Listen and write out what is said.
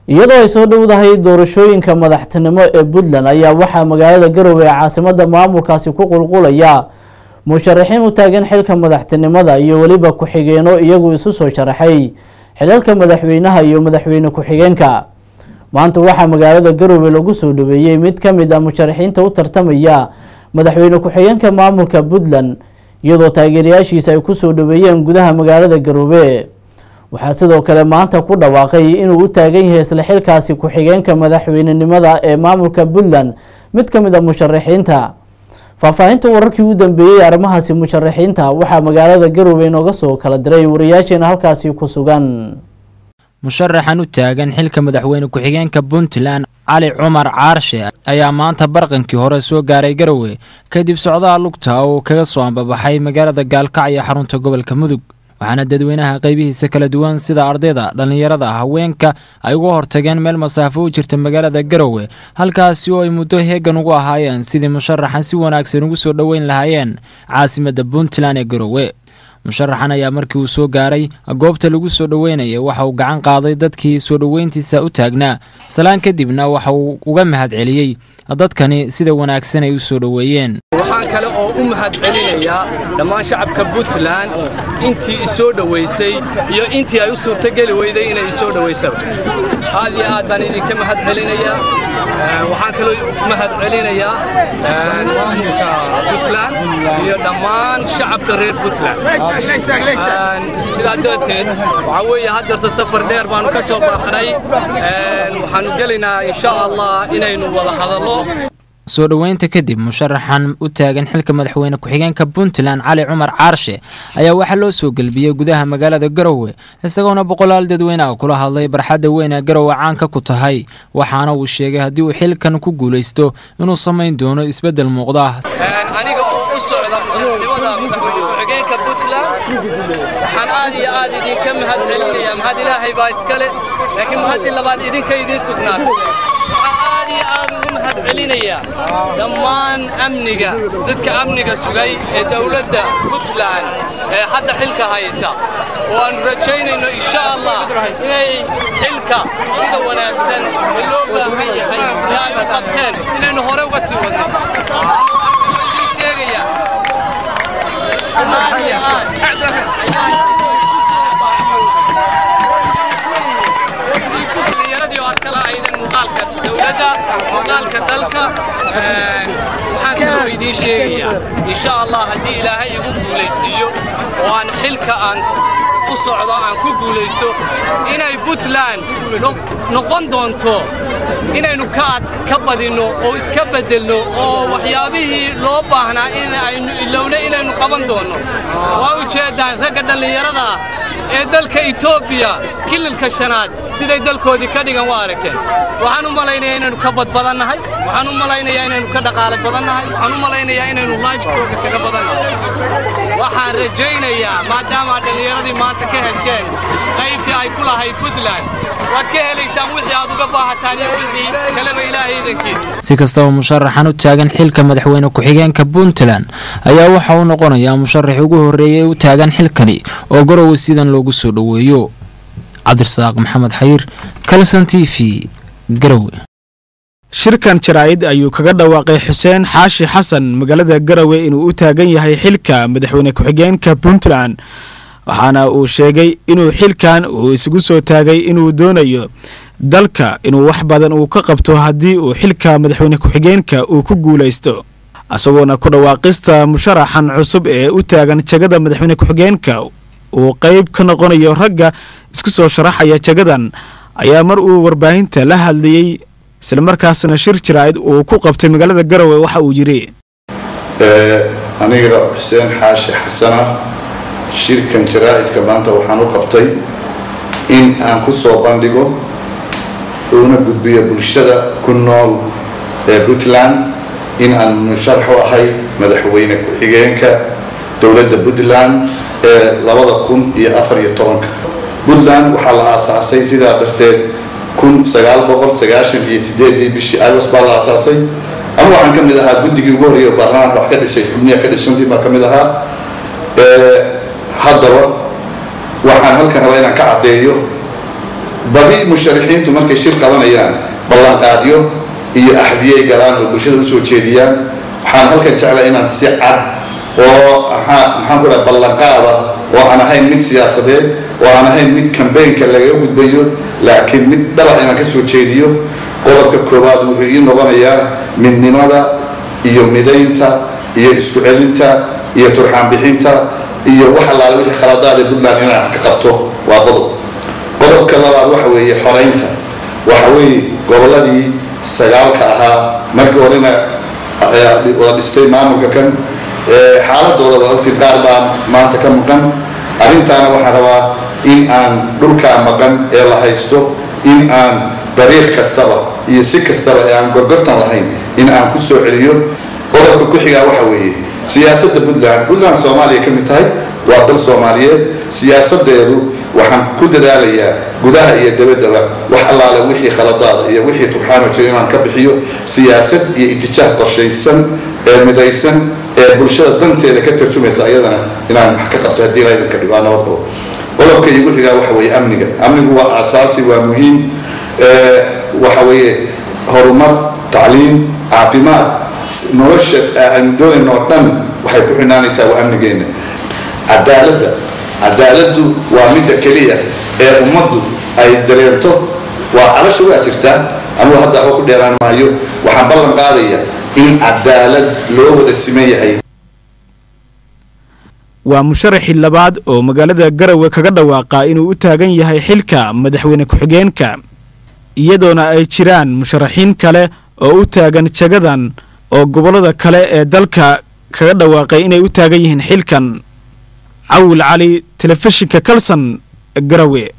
iyadoo ay soo dhowdahay doorashooyinka madaxtinimo ee puntland ayaa waxaa magaalada garowe ee caasimada maamulkaasi ku qulqulaya musharaxiin u taagan xilka madaxtinimada iyo weliba ku-xigeeno iyagu isu soo sharaxay xilalka madaxweynaha iyo madaxweyne ku-xigeenka maanta waxaa magaalada garowe lagu soo dhaweeyey mid ka mid ah musharaxiinta u tartamaya madaxweyne ku-xigeenka maamulka puntland iyadoo taageerayaashiisa ay kusoo dhaweeyeen gudaha magaalada garowe waxaa sidoo kale maanta ku dhawaaqay inuu u taagan yahay isla xilkaasi ku-xigeenka madaxweynenimada ee maamulka puntland mid ka mid a musharaxiinta faahfaahinta wararkii ugu dambeeyey arrimahaasi musharaxiinta waxaa magaalada garowe inooga soo kala diray wariyaasheena halkaasi ku sugan musharaxan u taagan xilka madaxweyne ku-xigeenka puntland cali cumar caarshe ayaa maanta barqankii hore soo gaaray garowe kadib socdaha lugta oo kaga soo ambabaxay magaalada gaalkacyo xarunta gobolka mudug waxaana dadweynaha qeybihiisa kala duwan sida ardayda dhallinyarada haweenka ay uga hortageen meel masaafo u jirta magaalada garowe halkaasi oo ay muddo heegan ugu ahaayeen sidii musharaxan si wanaagsan ugu soo dhoweyn lahaayeen caasimadda puntland ee garowe musharaxan ayaa markii uu soo gaaray goobta lagu soo dhoweynayay waxa uu gacan qaaday dadkii soo dhoweyntiisa u taagnaa salaan kadibna waxa uu uga mahad celiyey dadkani sida wanaagsan ay u soo dhoweeyeen waxaan kale oo u mahad celinayaa dhammaan shacabka puntland intii isoo dhowaysay iyo intii ay u suurtogeli weyday inay isoo dhowaysaba aad iyo aad baan idinka mahad celinayaa waxaan kaloo mahad celinayaa maamulka puntland iyo dhammaan shacabka reer puntland sidaa darteed waxaa weeye haddeerta safar dheer baanu ka soo baaxnay waxaanu gelaynaa insha allah inaynu wada hadallo soo dhoweynta kadib musharaxan u taagan xilka madaxweyne ku-xigeenka puntland cali cumar caarshe ayaa waxaa loo soo gelbiyey gudaha magaalada garowe isagoona boqolaal dadweyneha kula hadlay barxadda weyn ee garowe caanka ku tahay waxaana uu sheegay haddii uu xilkan ku guulaysto inuu samayn doono isbeddel muuqda aniga oo u socda musharaxnimada madaxweyne ku-xigeenka puntland waxaan aad iyo aad idinka mahad celinayaa mahad ilaahay baa iskale laakiin mahaddii labaad idinka idiin sugnaatay aad iyo aad ugu mahad celinayaa dhammaan amniga dadka amniga sugay ee dowladda puntland ee hadda xilka haysa oo aanu rajaynayno insha allah inay xilka sida wanaagsan ee loo baahan yahay ee ay u qabteen inaynu hore uga sii wadno idiin sheegaya aad iyo aad dhallinyaradii oo aad kala ahaydeen muuqaalka dowladda muuqaalka dalka waxaan kaloo idiin sheegayaa insha allah haddii ilaahay igu guulaysiiyo oo aan xilka aan u socdo aan ku guulaysto inay puntland noqon doonto inaynu ka badinno oo iska beddelno oo waxyaabihii loo baahnaa in aynu ilowna inaynu qaban doonno waa ujeeddaan ragga dhallinyarada ee dalka etoobiya kililka shanaad siday dalkoodii ka dhigan waa aragteen waxaan u malaynayaa inaynu ka badbadannahay waxaan u malaynayaa inaynu ka dhaqaale badannahay waxaan u malaynayaa inaynu lifestoga kaga badannahay waxaan rajaynayaa maadaama dhallinyaradii maanta ka hesheen qaybtii ay ku lahayd puntland waad ka helaysaan wixii aad uga baahataan iyo wixii kaleba ilaahay idankiisa si kastaba musharaxan u taagan xilka madaxweyne ku-xigeenka puntland ayaa waxa uu noqonayaa musharaxii ugu horreeyay u taagan xilkani oo garowe sidan loogu soo dhoweeyo cabdirasaaq maxamed xayiir kalson t v garowe shirkan jaraa'id ayuu kaga dhawaaqay xuseen xaashi xasan magaalada garowe inuu u taagan yahay xilka madaxweyne ku-xigeenka puntland waxaana uu sheegay inuu xilkan uu isugu soo taagay inuu doonayo dalka inuu wax badan uu ka qabto haddii uu xilka madaxweyne ku-xigeenka uu ku guulaysto isagoona ku dhawaaqista musharaxan cusub ee u taagan jagada madaxweyne ku-xigeenka uu qayb ka noqonayo ragga isku soo sharaxaya jagadan ayaa mar uu warbaahinta la hadlayey islamarkaasna shir jaraa'id uu ku qabtay magaalada garowe waxa uu yidhi aniga xuseen xaashi xasana shirkan jaraa'idka maanta waxaan u qabtay in aan ku soo bandhigo una gudbiyo bulshada ku nool ee puntland in aan musharax u ahay madaxweyne ku-xigeenka dowladda puntland ee labada kun iyo afar iyo tobanka puntland waxaa la aasaasay sidaa darteed kun sagaal boqol sagaashan iyo sideedii bishii ilos baa la aasaasay anu waxaan ka mid ahaa guddigii ugu horreeya baarlamaanka wax ka dhisay xubniya ka dhishantii baa ka mid ahaa haddaba waxaan halkan rabaa inaan ka caddeeyo badi musharaxiintu markay shir qabanayaan ballanqaadyo iyo axdiyay galaan oo bulshada usoo jeediyaan waxaan halkan jeclaa inaan si cad oo maxaan ku dhaha ballanqaada oo aan ahayn mid siyaasadeed oo aan ahayn mid kambaynka lagaga gudbayo laakiin mid dhaba inaan ka soo jeediyo qodobka koowaad wuxuu ii noqonayaa midnimada iyo midaynta iyo isku celinta iyo turxaan bixinta iyo wax allaale wixii khaladaada puntland inaan ka qabto waa qodob qodobka labaad waxa weeye xoraynta waxa weeye gobolladii sagaalka ahaa markii horena wada dhistay maamulka kan xaaladooda waa ogtiin qaar baa maanta ka maqan arrintaana waxaan rabaa in aan dhulkaa maqan ee la haysto in aan dariiq kastaba iyo si kastaba ee aan gorgortan lahayn in aan ku soo celiyo qodobka ku xigaa waxa weeye siyaasadda puntland puntland soomaaliya ka mid tahay waa dal soomaaliyeed siyaasadeedu waxaan ku dadaalayaa gudaha iyo dabaddaba wax allaale wixii khaladaada iyo wixii turxaano jiro inaan ka bixiyo siyaasad iyo itijaah qorshaysan ee midaysan ee bulshada danteeda ka tarjumaysa ayadana inaan wax ka qabto haddii laydanka dhigo aa nabad qabo qodobka igu xigaa waxa weeye amniga amnigu waa asaasi waa muhiim waxa weeye horumar tacliim caafimaad nolosha aan doonayno oo dhan waxay ku xidhnaanaysaa waa amnigeenna cadaaladda cadaaladdu waa midda keliya ee ummaddu ay dareento waa cabasha waa jirtaa anugu hadda waxba ku dheeraan maayo waxaan ballan qaadaya in cadaalad loo wada siman yahay waa musharaxii labaad oo magaalada garowe kaga dhawaaqa inuu u taagan yahay xilka madaxweyne ku-xigeenka iyadoona ay jiraan musharaxiin kale oo u taagan jagadan oo gobollada kale ee dalka kaga dhawaaqay inay u taagan yihiin xilkan cawil cali telefishinka kalson garowe